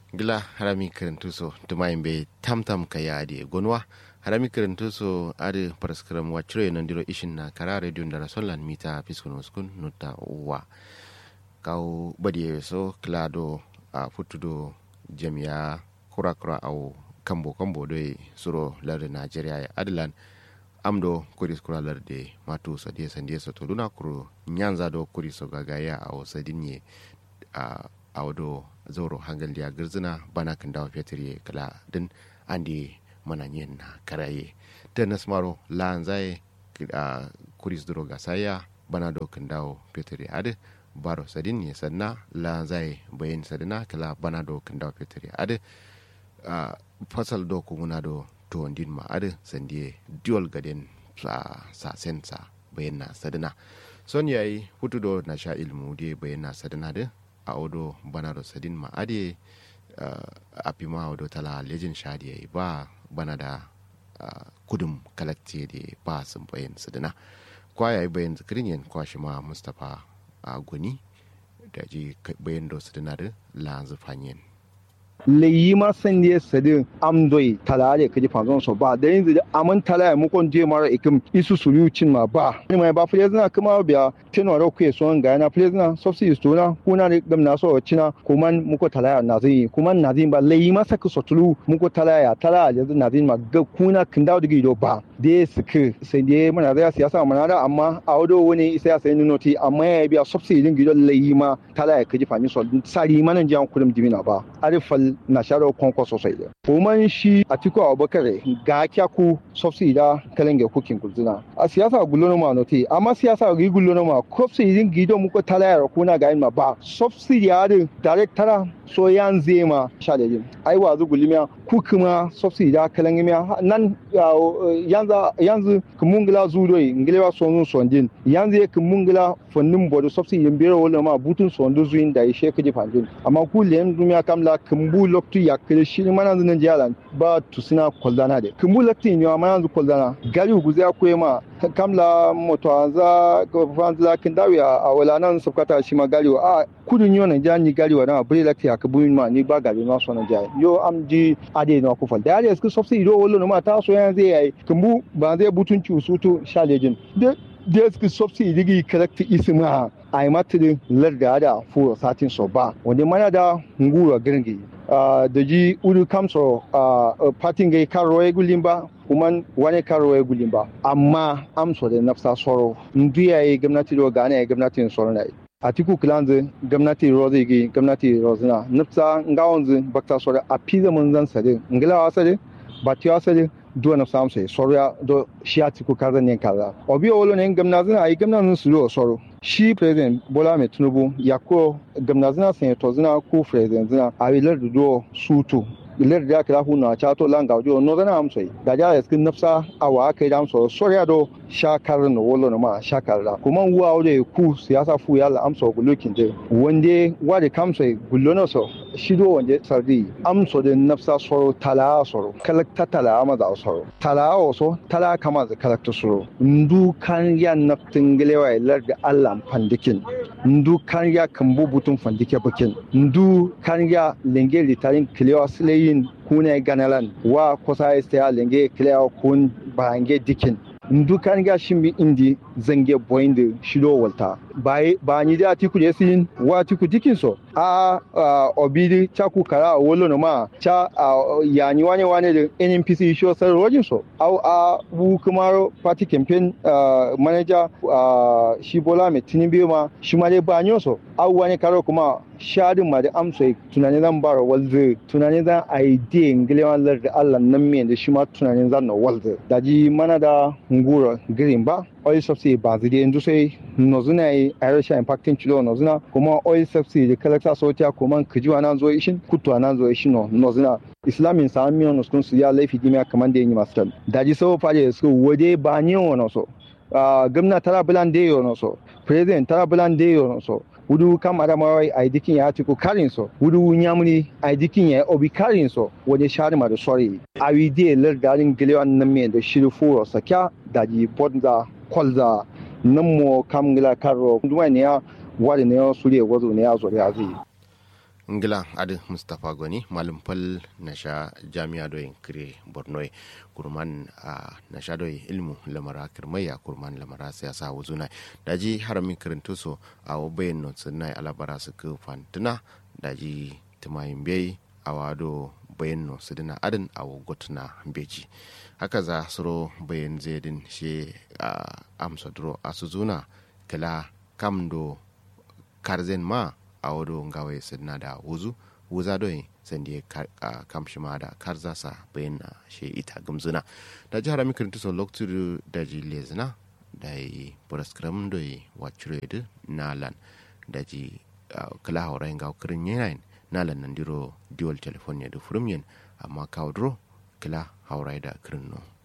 gila harami kirintuso tumayin be tamtam ka yaade gonwa harami kirintuso ade paraskram wacire nandiro ishin na kara radio ndara sollan mita piskun uskun nutta wa kaw badiye so klado a futudo jamiya kura kura au kambo kambo do suro larde nigeria ya adlan amdo kuris kura larde matu sadiye sandiye so to duna kuro nyanza do kuriso gagaya au sadinye a awdo zoro hangal dia girzina bana kan dawa fetri kala din andi mananyen na karaye tenas maro lanzai a kuris duro gasaya bana do kan dawo fetri ade baro sadin ne sanna lanzai bayin sadina kala bana do kan dawo fetri ade a fasal do kumuna do to din ma ade sandie dual gaden sa sa sensa bayin na sadina son yayi hutu do na sha ilmu de bayin na sadina de a odo bana do sadin ma ade uh, a pima odo tala lejin shadi ba bana da uh, kudum kalakti de ba sun bayan sadina kwa yayi bayan zikirin yin kwa shi ma mustapha a uh, guni da ji bayan do sadina da la zufanyen leyi ma san ne sadi amdoi talare kaji fanzon so ba da yanzu aman talare mu kon je mara ikim isu sulucin ma ba ni mai ba flezna kuma biya teno ro ku so ga na flezna subsidy to na kuna ne gam na so cina kuma mu ko talare na zai kuma na zai ba leyi ma saka so tulu mu ko talare talare yanzu na zai ma ga kuna kin dawo digi do ba de suke sai de mana da siyasa mana da amma a wado wani isa ya sai noti amma ya biya subsidy din gido leyi ma talare kaji fanyi so sari manan jan kudum dimina ba arifal na sharo konko sosai da. Kuman shi a tiko abubakar ga kyaku sofsi da kalenge kukin kulzina. A siyasa gulono ma note amma siyasa ri gulono ma kofsi yin gido muko talayar kuna ga ma ba. Sofsi ya da directora so yan zema sha da yin. Ai wazu gulimiya ku kuma sofsi da kalenge miya nan yanzu yanzu kumungila zudoi ngilewa sonu sondin yanzu kumungila fonnin bodo sofsi yin biro wala ma butun sondu zuin da ishe kaji fanjin. Amma ku lem dumiya kamla kumbu loktu yakre shi mana zan jalan ba tusina koldana de kumbu loktu ni mana zan koldana gari guze akwai ma kamla moto anza ko fanzla kindawi a wala nan sabkata shi ma gari a kudun yo nan jani gari wa na bure lakti aka buyin ma ni ba gari ma so na jai yo am ji ade no ku fal da ya su sofsi do wollo ma ta so yan zai yayi kumbu ba zai butunci usutu shalejin de da su sofsi digi karakta isma a yi matirin larda da furo satin so ba wanda mana da ngura girgi da ji uru kamso patin gai karo ya gulin ba kuma wani karo ya gulin ba amma amso da nafsa soro ndu ya yi gwamnati da gane ya gwamnati soro na yi a tiku kilanzu gwamnati rozi gi gwamnati rozina nafsa ngawonzu bakta soro a pizza mun zan sade ngila sade ba tiwa sade duwa na samu sai soro ya do shi a tiku kaza ne kaza obi olo ne gamna zina ayi gamna nun su soro shi president bola mai tinubu ya ko gamna zina sai to zina ko president zina a yi lardu do sutu ilar da kira huna cha to langa jo no zana am sai da ja skin nafsa awa kai dam so sorya do shakar no wolo no ma shakar da kuma uwa ode ku siyasa fu ya la am so gulukin de wande wade kam sai gullo no so shido wande sardi am so de nafsa soro tala soro kalakta tala ma da soro tala o so tala kama da kalakta soro ndu kan ya naftin gelewa ilar da Allah fandikin ndu kan ya kambu butun fandike bakin ndu kan ya lenge litarin kilewa silayi yin kuna ganalan wa kusa ya lenge kilewa kun bahange dikin ndukan ga shimbi indi zange boyinde shido walta ba ni da tiku je sin wa tiku dikin so a obidi chaku kara wolo no ma cha yani wane wane da NNPC show sar rojin so au a bu kuma party campaign manager shi bola mai tinibi ma shi ma dai ba so au wani karo kuma shadin ma da amsa tunanin zan bara walze tunanin zan idea ngilewan lar da Allah nan me da shi ma tunanin zan na walze da ji mana da ngura green ba oil subsidy ba zai yanzu sai nozuna yi a rashin impacting kilo nozuna kuma oil subsidy da kalakta sotiya kuma kijiwa nan zo ishin kutuwa nan zo ishin nozuna islamin sa miyan nuskun su ya laifi dimiya kamar da yi masu tan da ji sau fare su wade ba ni wani so gwamna tara bulan da yi so president tara bulan da yi so wudu kam adamawai a dikin ya tiku karin so wudu nyamuni a dikin ya obi karin so wade shari ma da sori a wide lar garin gilewan nan me da shiru furo sakya da ji bonza kwalza nan mo kam gila karo duwa ne ya wade ne ya sure wazo ne ya zo ya zai ngila adi mustapha goni malum pal na sha jami'a doyin kire borno kurman a na sha doyi ilmu lamara kirmaya kurman lamara siyasa wuzuna daji harami kirinto so a wabayin no tsinai alabara su ku fantuna daji tumayin bai a wado bayan no su dina adin a gotuna beji haka za suro bayan zedin shi a amsa duro a su zuna kila kamdo karzen ma a wado ngawe sidna da wuzu wuza doyi sandi a kamshi ma da karza sa bayan na shi ita gamzuna da jihar amikin tuso lokacin da ji lezina da yi praskram doyi wacire nalan da ji kala haura yin kirin yanayin nalan nan diro dual telephone ya da furum yin amma kawo duro kila haura da kirin no